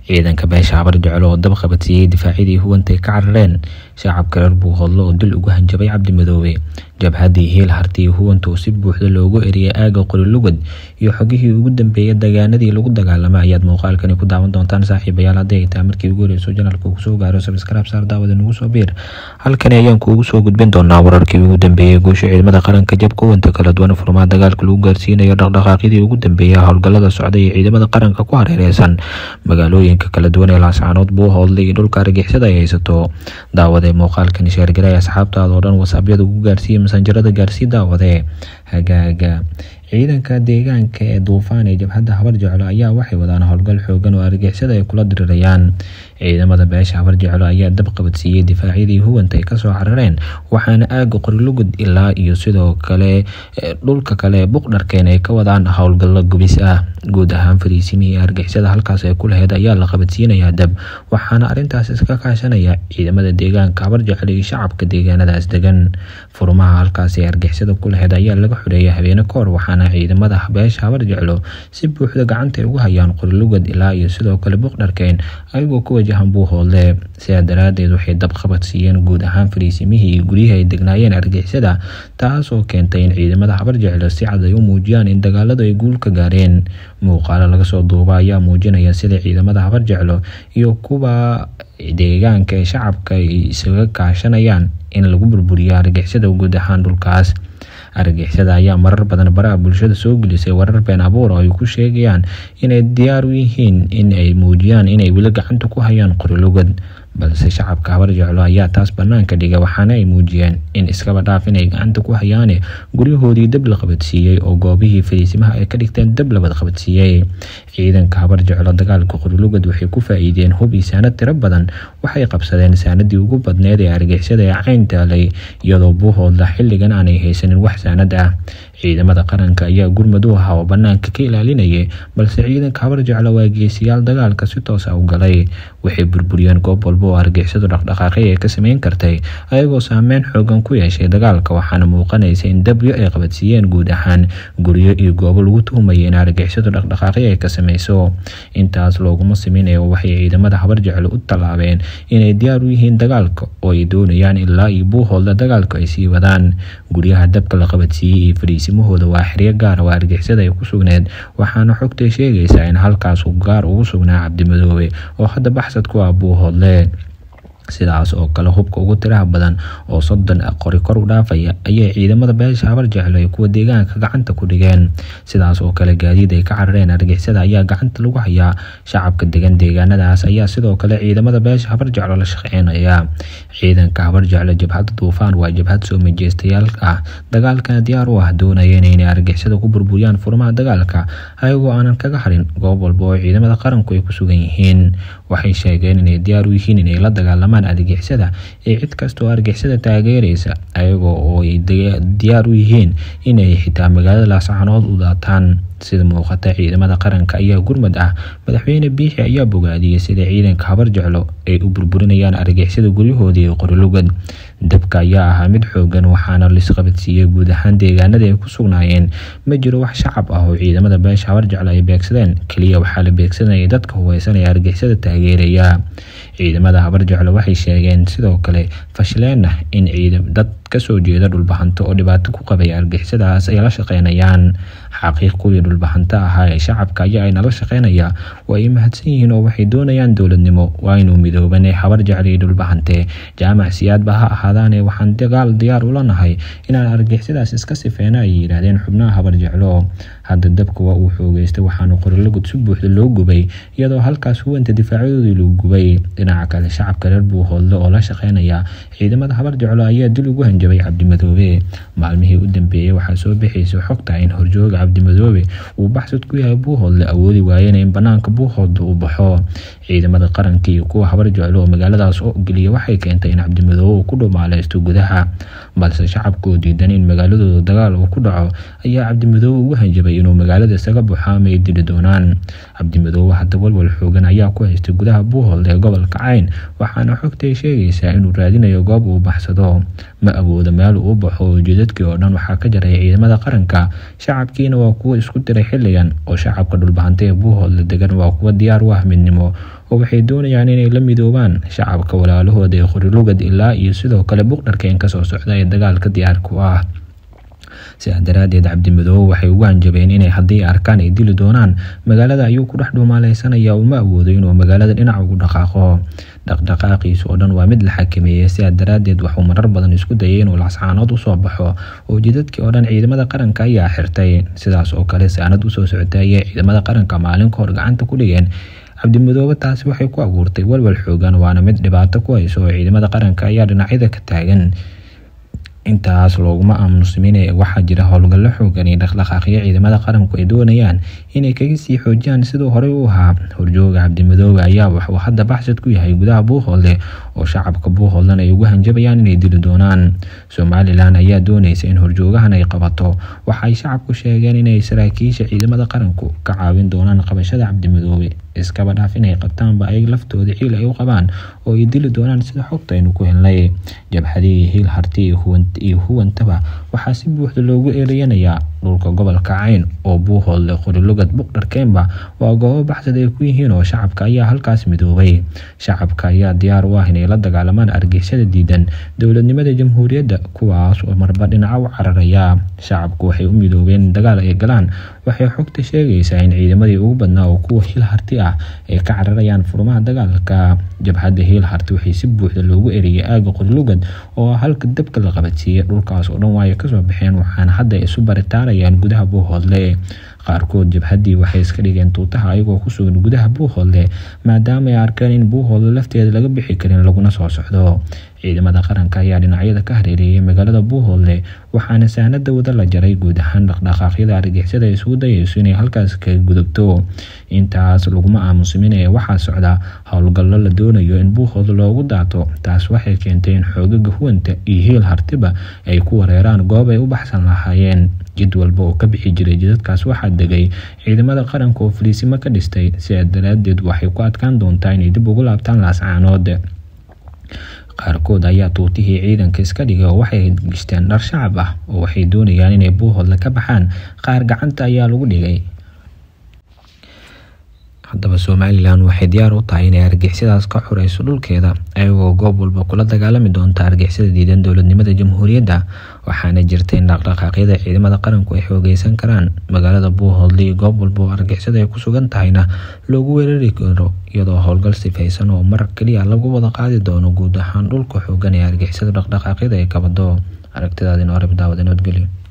ciidanka beesha habar jecel oo dab qabatiyey difaacyadii huwantay ka carareen shacabka reer buuhoodlo oo dil ugu hanjabay cabdimadoobe jabhaddii hiil hartii huwanta oo si buuxda loogu eriyay aaga qorilugad iyo xogihii ugu dambeeyay dagaanadii lagu dagaalamay ayaad muuqaalkani ku daawan doontaan saaxiibayaal haddii ay tahay markii ugu horeyso janalka uu soo gaaro sabskraib saar daawada nagu soo biir halkani ayaan kuugu soo gudbin doonaa wararkii ugu dambeeyey guusha ciidamada qaranka jabka huwanta kala duwan furmaa dagaalka lagu gaarsiinayo dhaqdhaqaaqyadii ugu dambeeyay howlgallada socday ee ciidamada qaranka ku hareereysan magaalooyinka kala duwan ee laascaanood buuhoodle iyo dhulka argixisada ay haysato daawade muuqaalkani sheergalay asxaabtaada oo dhan wasaabyada ugu gaarsiiya masanjarada gaarsii daawade hagaaga ciidanka deegaanka ee duufaan ee jabhadda habar jeclo ayaa waxay wadaan howlgal xoogan oo argixisada ay kula dirirayaan ciidamada beesha habar jeclo ayaa dab qabadsiiyey difaacyadii huwanta ay kasoo carareen waxaana aaga qorilugud ilaa iyo sidoo kale dhulka kale buqdharkeen ay ka wadaan howlgallo gubis ah guud ahaan fariisimihii argixisada halkaas ay ku laheyd ayaa la qabadsiinayaa dab waxaana arintaas iska kaashanaya ciidamada deegaanka habar jeclo iyo shacabka deegaanadaas degan furmaha halkaas ee argixisada ku laheyd ayaa laga xoreeyay habeene kahor waxaana ciidamada beesha habar jeclo si buuxda gacanta ay ugu hayaan qorilugad ilaa iyo sidoo kale buqdharkeen ayagoo ku wajahan buuhoodle sidaa daraadeed waxay dab qabadsiiyeen guud ahaan fariisimihii iyo guryihii ay degnaayeen argixisada taasoo keentay in ciidamada habar jeclo si cad ay u muujiyaan in dagaaladu ay guul ka gaareen muuqaalo laga soo duuba ayaa muujinaya sida ciidamada habar jeclo iyo kuwa deegaanka ee shacabka ay isaga kaashanayaan in lagu burburiyo argixisada guud ahaan dhulkaas argixisada ayaa marar badan baraha bulshada soo gelisay warar been abuur oo ay ku sheegayaan inay diyaar u yihiin in ay muujiyaan inay weli gacanta ku hayaan qorilugad balse shacabka habar jeclo ayaa taas banaanka dhigay waxaana ay muujiyeen in iskaba dhaaf inay gacanta ku hayaane guryahoodii dab la qabadsiiyey oo goobihii fariisimaha ay ka dhigteen dab labad qabadsiiyey ciidanka habar jeclo dagaalka qorilugad waxay ku faa-iideen hub iyo saanad tiro badan waxay qabsadeen saanadii ugu badneed ee argixisada ee cayn taalay iyadoo buuhoodla xilligan aanay haysanin wax saanad ah ciidamada qaranka ayaa gurmud u ahaa oo banaanka ka ilaalinayay balse ciidanka habar jeclo waa geesiyaal dagaalka si toosa u galay waxay burburiyeen goob walba oo argixisadu dhaqdhaqaaqay ay ka sameyn kartay ayagoo saameyn xoogan ku yeeshay dagaalka waxaana muuqanaysa in dabyo ay qabadsiiyeen guud ahaan guryo iyo goobo lagu tuhmaya in argixisadu dhaqdhaqaaqyo ay ka sameyso intaas looguma siminayo waxay ciidamada habar jeclo u tallaabeen inay diyaar u yihiin dagaalka oo ay doonayaan ilaa iyo buuhoodla dagaalka ay sii wadaan guryaha dabka la qabadsiiyey iyo fariisimahooda waa xeryo gaar oo argixisada ay ku sugneed waxaana xogtay sheegaysaa in halkaas gaar ugu sugnaa cabdimadoobe oo hadda baxsad ku ah buuhoodle sidaas oo kale hubka ugu tiraha badan oo soddon qori kor u dhaafaya ayay ciidamada beesha habar jeclo ee kuwa deegaanka gacanta ku dhigeen sidaas oo kale gaadiid ay ka carareen argixisada ayaa gacanta lagu hayaa shacabka degan deegaanadaas ayaa sidoo kale ciidamada beesha habar jeclo la shaqeynaya ciidanka habar jeclo jabhadda duufaan waa jabhad soo majeystayaal ah dagaalkana diyaar u ah doonayeen inay argixisada ku burburiyaan furmaha dagaalka ayagoo aanan kaga harin goob walba oo ciidamada qaranku ay ku sugan yihiin waxay sheegeen inay diyaar u yihiin inay la dagaalamaan argixisada ee cid kasta oo argixisada taageeraysa ayagoo oo ay diyaar u yihiin inay xitaa magaalada laascaanood u daataan sida muuqata ciidamada qaranka ayaa gurmad ah madaxweyne biixi ayaa bogaadiyey sida ciidanka habar jeclo ay u burburinayaan argixisada guryahoodii ee qorilugad dabka ayaa ahaa mid xoogan waxaana lisqabadsiiyey guud ahaan deegaanada ay ku sugnaayeen ma jiro wax shacab ah oo ciidamada beesha habar jeclo ay beegsadeen keliya waxaa la beegsanayay dadka hubeysanaya argixisada taageeraya ciidamada habar jeclo waxay sheegeen sidoo kale fashleena in dad kasoo jeeda dhulbahanto oo dhibaato ku qabay argixisadaas ay la shaqeynayaan xaqiiq kuwii dhulbahanto ahaa ee shacabka ayaa ay nala shaqeynaya waa ay mahadsan yihiin oo waxay doonayaan dowladnimo waa inuu midoobanay habar jeclo iyo dhulbahante jaamac siyaadba ha ahaadaane waxaan dagaal diyaar ula nahay inaan argixisadaas iska sifeyna ay yidhaahdeen xubnaha habar jeclo hadda dabka waa uu xoogeystay waxaana qorilagud si buuxda loo gubay iyadoo halkaas huwanta difaacadoodii lagu gubay dhinaca kale shacabka reer buuhoodle oo la shaqeynaya ciidamada habar jeclo ayaa dil ugu hanjabay cabdimadoobe maalmihii u dambeeyey waxaa soo bixaysa xogta in horjooga cabdimadoobe uu baxsad ku yahay buuhoodle awoodi waayeen in banaanka buuhoodle uu baxo ciidamada qaranka iyo kuwa habar jeclo oo magaaladaas oo geliya waxay keentay in cabdimadoobe uu ku dhumaaleysto gudaha balse shacabkoo diidan in magaaladooda dagaal uu ku dhaco ayaa cabdimadoobe ugu hanjabay inuu magaalada isaga buuxa ama ay dili doonaan cabdimadoobe hadda walwal xoogan ayaa ku haystay gudaha buuhoodle ee gobolka cayn waxaana xogtay sheegaysaa inuu raadinayo goob uu baxsado ma awoodo meel uu baxo ujeedadkii oo dhan waxaa ka jaray ciidamada qaranka shacabkiina waa kuwo isku diray xilligan oo shacabka dhulbahanta ee buuhoodle degan waa kuwo diyaar u ah midnimo oo waxay doonayaan inay la midoobaan shacabka walaalahooda ee qorilugad ilaa iyo sidoo kale buqdharkeen kasoo socda ee dagaalka diyaar ku ah sidaa daraadeed cabdimadoobe waxay ugu hanjabeen inay haddii arkaan ay dili doonaan magaalada ayuu ku dhex dhuumaaleysanaya uma awoodo inuu magaalada dhinac ugu dhaqaaqo dhaqdhaqaaqiisa oo dhan waa mid la xakameeyey sidaa daraadeed waxuu marar badan isku dayay inuu lascaanood usoo baxo oo jidadkii oo dhan ciidamada qaranka ayaa xirtay sidaas oo kale saanad usoo socotay ayay ciidamada qaranka maalin ka hor gacanta ku dhigeen cabdimadoobe taasi waxay ku abuurtay walwal xoogan waana mid dhibaato ku hayso oo ciidamada qaranka ayaa dhinacyada ka taagan intaas looguma aamunsmin waxaa jira howlgallo xoogan iyo dhaqdhaqaaqyo ciidamada qaranku ay doonayaan inay kaga sii xoojiyaan siduu horey u ahaa horjooga cabdimadoobe ayaa waxuu hadda baxsad ku yahay gudaha buuhoodle oo shacabka buuhoodlena ay ugu hanjabayaan inay dili doonaan somalilan ayaa doonaysa in horjoogahan ay qabato waxaay shacabku sheegeen inay saraakiisha ciidamada qaranku ka caawin doonaan qabashada cabdimadoobe iskaba dhaaf inay qabtaanba ay laftooda ciil ay u qabaan oo ay dili doonaan sida xogta aynu ku helnay jabhadihii hiil harti iyo huwantaba waxaa si buuxda loogu eedeyanayaa dhulka gobolka cayn oo buuhoodle qorilugad buqdharkeenba waa goobo baxsad ay ku yihiin oo shacabka ayaa halkaas midoobay shacabka ayaa diyaar u ah inay la dagaalamaan argixisada diidan dowladnimada jamhuuriyadda kuwaas oo marba dhinaca u cararaya shacabku waxay u midoobeen dagaal ay galaan waxay xogta sheegaysaa in ciidamadii ugu badnaa oo kuwa hiil harti ah ay ka cararayaan furmaha dagaalka jabhadda hiil harti waxay si buuxda loogu eriyay aaga qorilugad oo halka dabka la qabadsiiyey dhulkaas oo dhan waay kasoo baxeen waxaana hadda isu baritaarayaan gudaha buuhoodle qaarkood jabhaddii waxay iska dhigeen tuutaha ayagoo ku sugan gudaha buuhoodle maadaama ay arkeen in buuhoodle lafteeda laga bixi karin laguna soo socdo ciidamada qaranka ayaa dhinacyada ka hareereeyay magaalada buuhoodle waxaana sahnada wada la jaray guud ahaan dhaqdhaqaaqyada argixisada ay isugu dayayso inay halkaas kaga gudubto intaas laguma aamusiminaya waxaa socda howlgallo la doonayo in buuhoodle loogu daato taas waxay keentay in xoogaga huwanta iyo hiil hartiba ay ku wareeraan goob ay u baxsan lahaayeen jid walba oo ka bixi jiray jidadkaas waxaa degay ciidamada qaranka oo faliisimo ka dhistay sidaa daraadeed waxay ku adkaan doontaa inay dib ugu laabtaan laascaanood qaarkood ayaa tuutihii ciidanka iska dhigay oo waxay gishteen dhar shacab ah oo waxay doonayaan inay buuhoodle ka baxaan qaar gacanta ayaa lagu dhigay haddaba somalilan waxay diyaar u tahay inay argixisadaas ka xureyso dhulkeeda ayagoo goob walba kula dagaalami doonta argixisada diidan dowladnimada jamhuuriyadda waxaana jirta in dhaqdhaqaaqyada ciidamada qaranku ay xoogeysan karaan magaalada buuhoodle iyo goob walba oo argixisada ay ku sugan tahayna loogu weerari karo iyadoo howlgal sifaysan oo mar keliya lagu wada qaadi doono guud ahaan dhulka xoogan ee argixisada dhaqdhaqaaqyada ay kabado aragtidaadin oreb daawada nabadgelyo